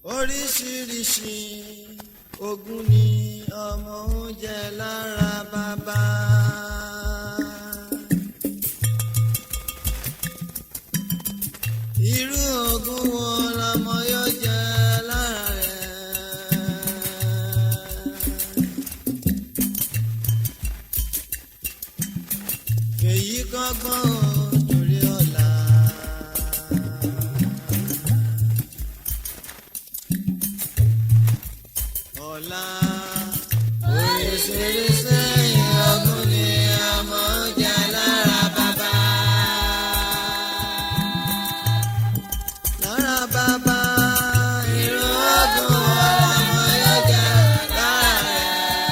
oríṣiríṣi ogun ni ọmọ ń jẹ lára bàbá. irú ogun wo lọmọ yóò jẹ lára rẹ̀. èyí kọ́gbọ́n torí ọ̀la. ọ̀la oríṣiríṣi ọdún ni a máa ń jẹ lára bàbá. lára bàbá irú ọdún ọmọ yóò jẹ lára rẹ̀.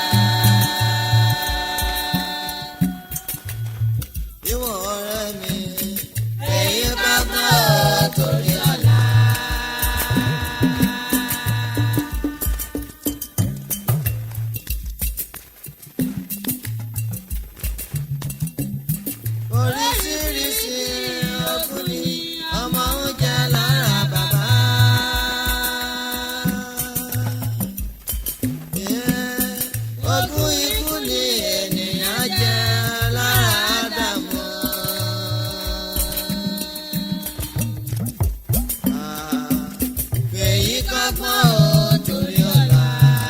ìwọ ọ̀rẹ́ mi èyí bá gbọ́ torí ọ̀la. oríṣiríṣi ọkùnrin ọmọ ń jẹ lára bàbá. Yeah, ogún ikú ni ènìyàn jẹ lára Ádámù. Ah, Èyí kọ́gbọ́n ò torí ọ̀la.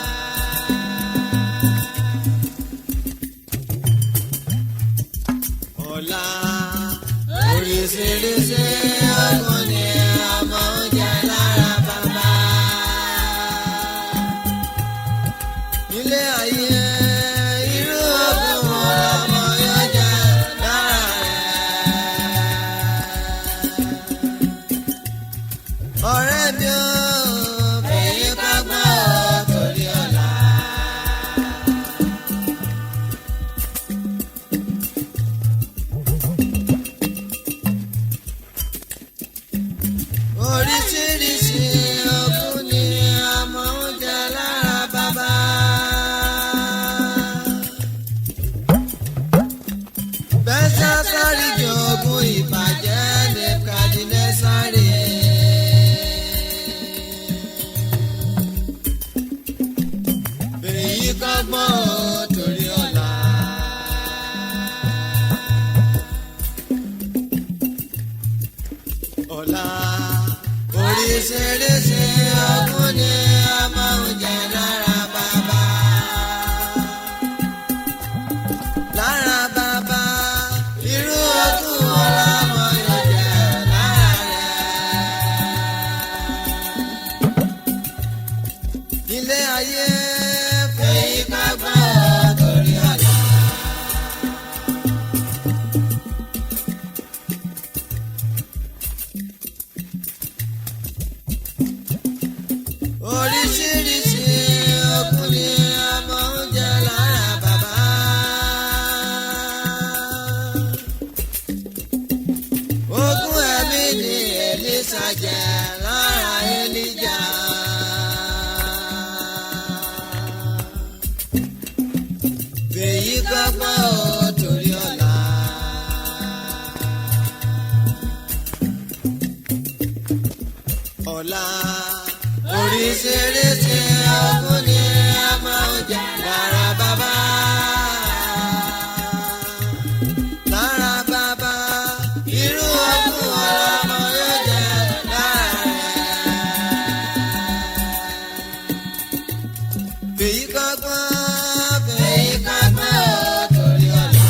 ọ̀la oríṣiríṣi ọgbọ́n ni ọmọ ń jẹ lára bàbá. nílé ayé irú ọgbọ́n wo lọmọ yóò jẹ lára rẹ̀. ọ̀rẹ́ mi ò fèyí kágbọ́n ò torí ọ̀la. oríṣiríṣi ogún ni ọmọ ń jẹ lára bàbá. bẹ́sẹ̀ sáré jogún ìbàjẹ́ ní kàdínẹ́ sáré. èyí kọ́gbọ́n ò torí ọ̀la. ọ̀la oríṣiríṣi ọdún ni a máa ń jẹ lára bàbá. lára bàbá irú ọdún ọlọ́mọ yóò jẹ lára rẹ̀. ilé ayé fèyí ká gbọ́ torí ọ̀la. oríṣiríṣi ọkùnrin ọmọ ń jẹ lára bàbá. ogún ẹ̀mí ni Èlíṣà jẹ lára Èlíjà. fèyí kọ́gbọ́n ò torí ọ̀la. ọ̀la oríṣiríṣi ọkùn ni a máa ń jẹ lára bàbá. lára bàbá irú ọkùn ọlọ́mọ yóò jẹ lára rẹ̀. fèyí kọ́gbọ́n fèyí kọ́gbọ́n ò torí ọ̀la.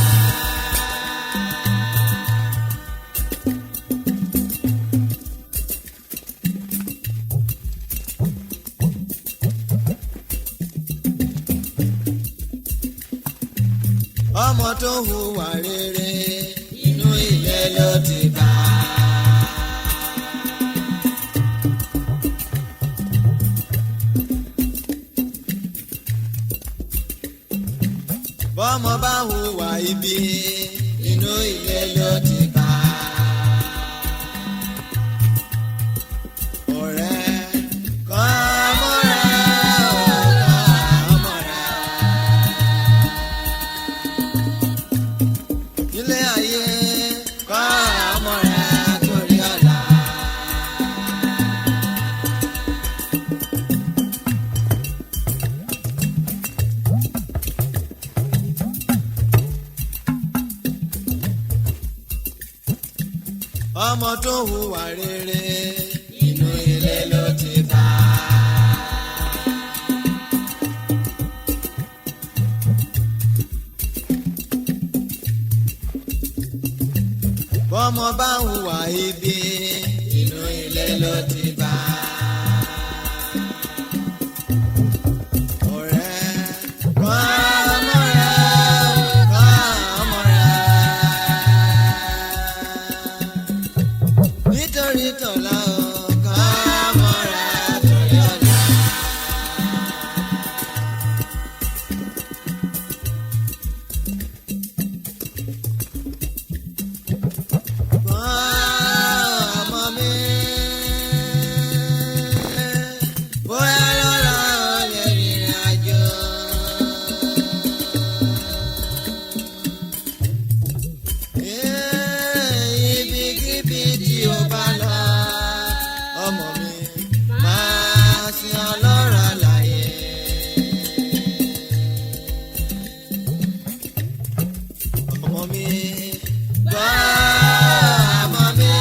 ọmọ tó hùwà rere inú ilé ló ti bá. bọ́mọ bá hùwà ibi inú ilé ló ti bá. ọ̀rẹ́ kọ́ ọmọ rẹ̀ ò kọ́ ọmọ rẹ̀. ilé ayé kọ́ ọmọ rẹ̀ torí ọ̀la. ọmọ tó hùwà rere inú ilé ló ti bá. bọ́mọ bá hùwà ibi inú ilé ló ti bá. ọ̀rẹ́ kọ́ ọmọ rẹ̀ kọ́ ọmọ rẹ̀ nítorí tọ̀la o kọ́ ọmọ rẹ̀ torí ọ̀la. Kọ́ ọmọ mi bóyá lọ́la o lè rìnrìn àjò. Ibikíbi tí o bá lọ, ọmọ mi máa sin ọlọ́run àlàyé. Ọmọ mi gbọ́ ọmọ mi.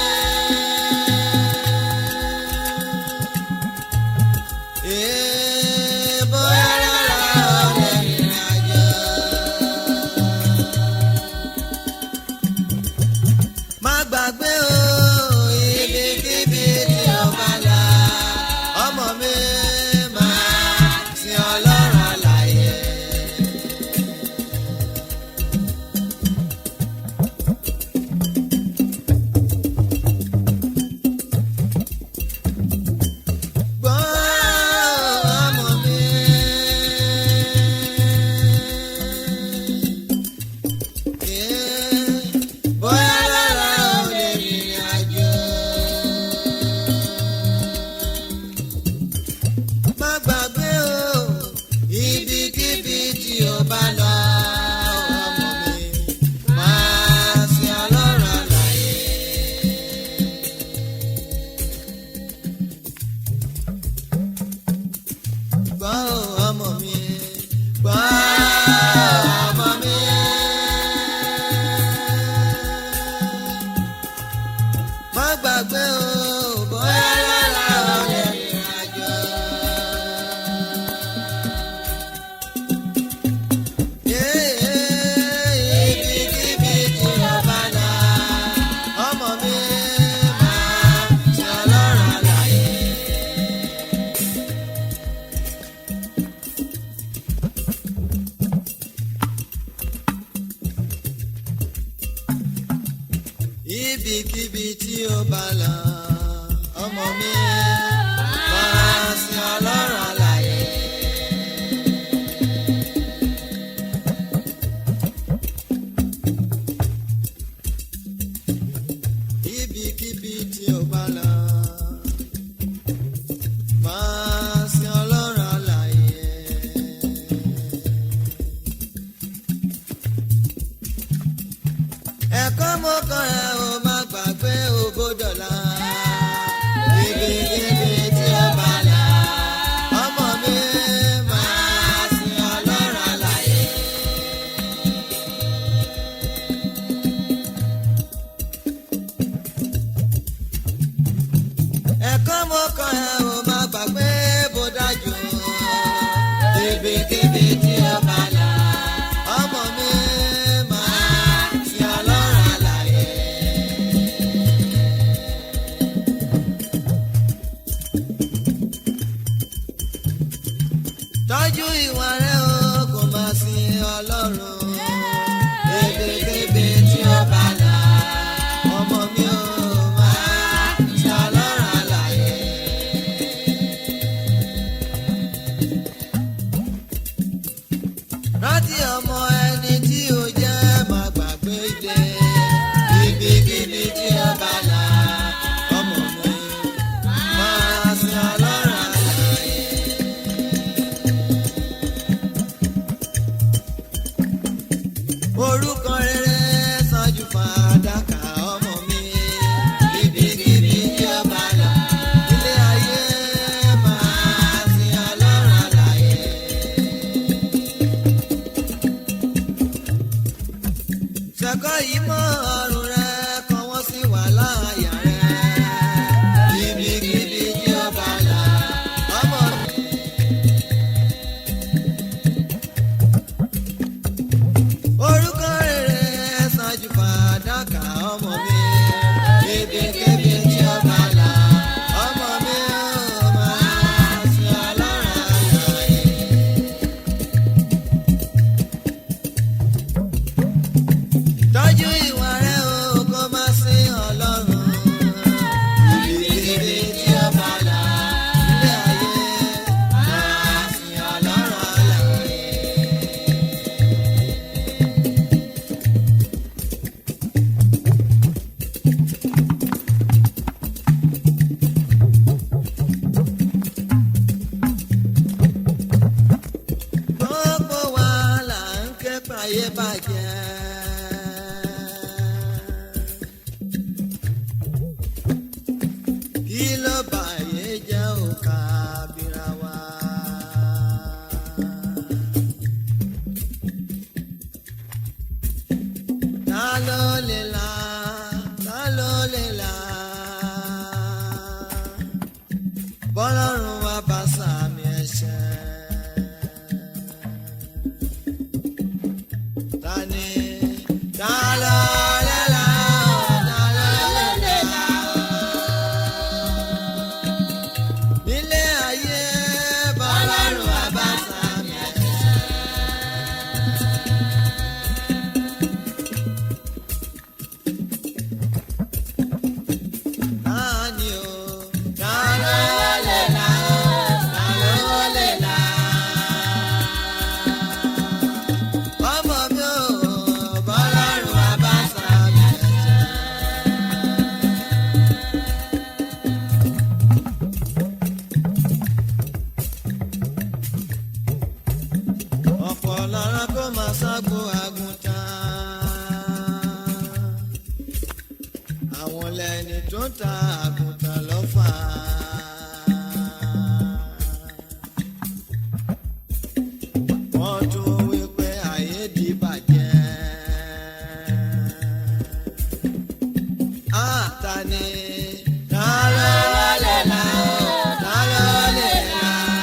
Ee, bóyá lọ́la o lè rìnrìn àjò. má gbàgbé o ibikíbi tí o bá lọ ọmọ mi máa sin ọlọ́run àlàyé. gbọ́ ọmọ mi. bóyá lára ò lè rìnrìn àjò. má gbàgbé o ibikíbi tí o bá lọ ọmọ mi máa sin ọlọ́run àlàyé. gbọ́ ọmọ mi gbọ́ ọmọ mi. má gbàgbé o bóyá lọ́la ò lè rìnrìn àjò. Ibikíbi tí o bá lọ, ọmọ mi máa ṣe ọlọ́run àlàyé. ibikíbi tí ó bá lọ ọmọ mi máa sin ọlọ́run àlàyé. ibikíbi tí ó bá lọ máa sin ọlọ́run àlàyé. ẹ̀kọ́ mo kọ́ ẹ o má gbàgbé ògbódọ̀là. ibikíbi tí ó bá là ọmọ mi máa sin ọlọ́run àlàyé. ẹ̀kọ́ mo kọ́ ẹ o má gbàgbé bó dájú. ibikíbi tí ó bá là ọmọ mi máa sin ọlọ́run àlàyé. tọ́jú ìwà rẹ o kò máa sin ọlọ́run. ebèkébè tí ó bá là ọmọ mi ò máa sin ọlọ́run àlàyé. rántí ọmọ ẹni tí ó jẹ́ má gbàgbé ilé ibikíbi tí ó bá là ọmọ mi máa sin ọlọ́run àlàyé. bàjẹ́. kí ló bàyé jẹ́ òkà bíra wa. ta ló lè là ta ló lè là bọ́lọ́run wa bá sàmì ẹ̀ṣẹ̀. ta ni ta ló lè là ta ló lè là nílé ayé bọ́lọ́run wa bá sàmì ẹ̀ṣẹ̀. ta ni o ta ló lè là ta ló lè là. ọmọ mi ò bọ́lọ́run wa bá sàmì ẹ̀ṣẹ̀. ọ̀pọ̀ lára kó máa ságbo àgùntàn. àwọn lẹni tó ń ta àgùntàn lọ́fà. wọ́n tún wí pé ayé di bàjẹ́. àtàní ta ló lè là ó ta ló lè là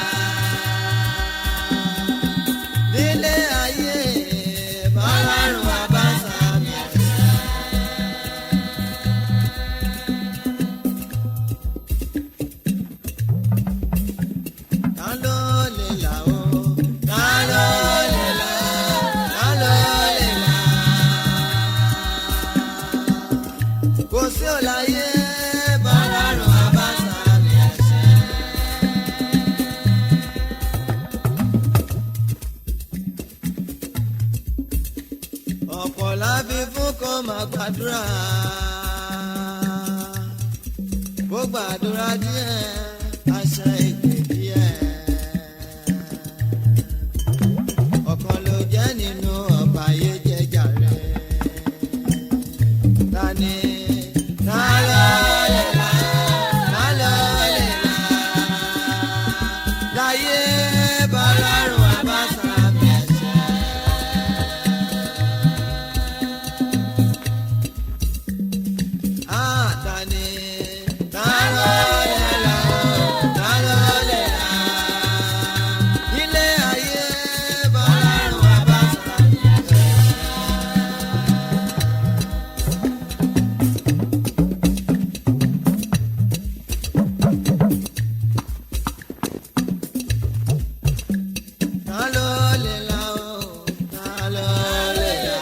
nílé ayé bọ́lárùn wa bá sàmì ẹ̀ṣẹ̀. ta ló lè là ó ta ló lè là ó ta ló lè là. kò sí òláyé bọ́lárùn wa bá sàmì ẹ̀ṣẹ̀. ọ̀pọ̀ láfi fún kó máa gbàdúrà bó gbàdúrà díẹ̀ àṣà ègbè díẹ̀ ọ̀kan ló jẹ́ nínú ọba ayé jẹjà rẹ̀ tani ta ló lè là ta ló lè là láyé bọ́lárùn àbáṣà mi ẹ̀ṣẹ̀. àtàní ta ló lè là ó ta ló lè là ilé ayé bọ́lárùn àbáṣà mi ẹ̀ṣẹ̀. ta ló lè là ó ta ló lè là.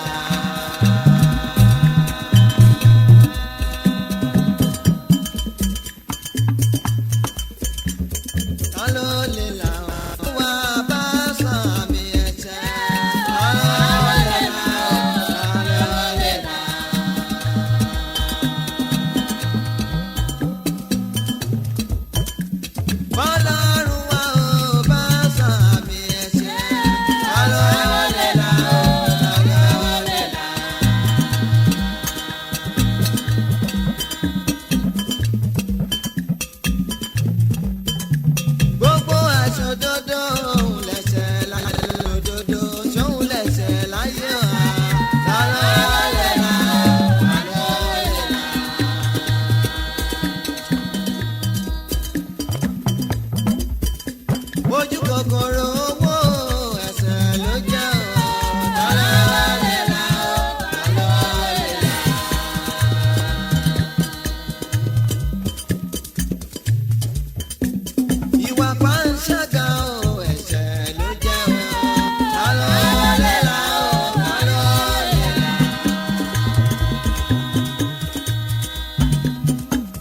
ta ló lè là ó wá bá sàmì ẹ̀ṣẹ̀. ta ló lè là ó ta ló lè là. bọ́lọ́run wa ò bá sàmì ẹ̀ṣẹ̀. ta ló lè là ó ta ló lè là. gbogbo aṣọ dodo òun lẹsẹ̀ láyé òdodo ṣóun lẹsẹ̀ láyé wa ta ló lè là ta ló lè là. ojú kòkòrò owó ẹsẹ̀ ló jẹ́ o ta ló lè là ta ló lè là. ìwà pàǹṣágà o ẹ̀ṣẹ̀ ló jẹ́ o ta ló lè là o ta ló lè là.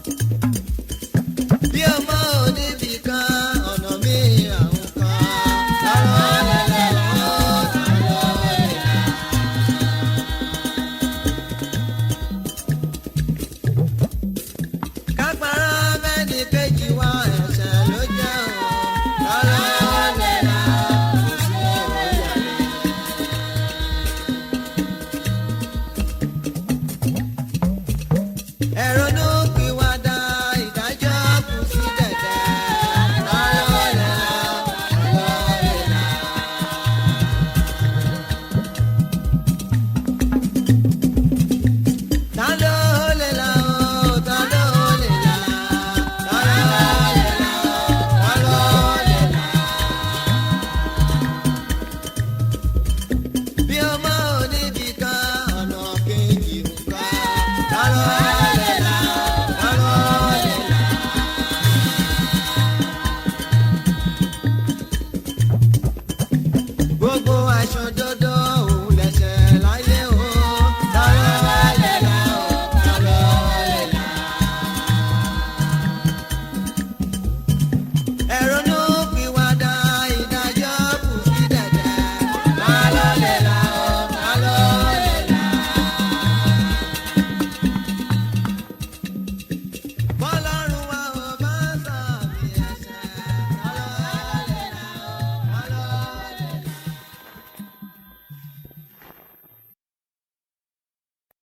bí ọmọ oníbì kan ọ̀nà mi àwọn kan aṣodo